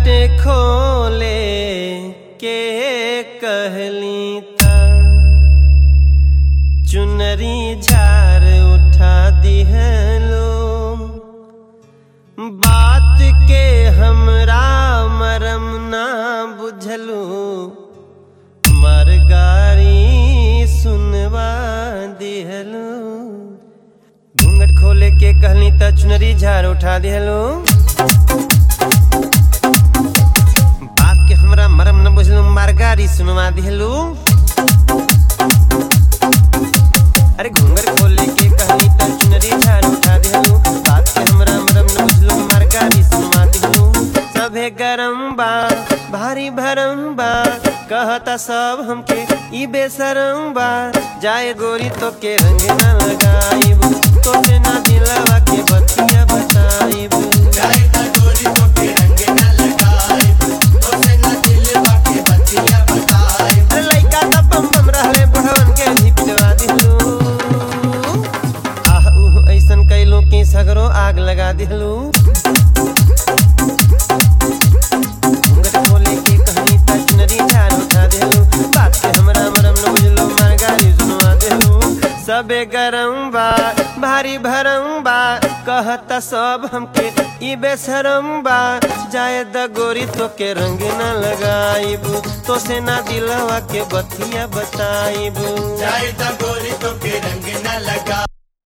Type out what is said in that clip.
बाटे खोले के कहली ता चुनरी झार उठा दिहलो बात के हमरा मरम ना बुझलू मरगारी सुनवा दिहलो घूंघट खोले के कहली त चुनरी झार उठा दिहलो बात के हमरा मरम न बुझलू मारगारी सुनवा दिहलू अरे घूंघट खोले के कहली त चुनरी झार उठा दिहलू बात के हमरा मरम न बुझलू मारगारी सुनवा दिहलू सभे गरम बा भारी भरम बा कहता सब हमके ई बेसरम बा जाए गोरी तो के रंग न लगाइब तो से ना दिलवा के बतिया बताइब जाएगा गोरी तो के रंग न लगाइब तो से न दिलवा के बतिया बताइब अरे लइका त बम बम रहले बुढ़वन के भी पिटवा दिहलू आह उह ऐसन कैलू कि सगरो आग लगा दिहलू घूंघट खोले के कहनी त चुनरी झार उठा दिहलू बात के हमरा मरम न बुझलू मारगारी सुनवा दिहलू सबे गरम बा भारी भरम बा कहता सब हमके ई बेशरम बा जाए द गोरी तो के रंग न लगाइब तो से ना दिलवा के बतिया बताइब जाएगा गोरी तो के रंग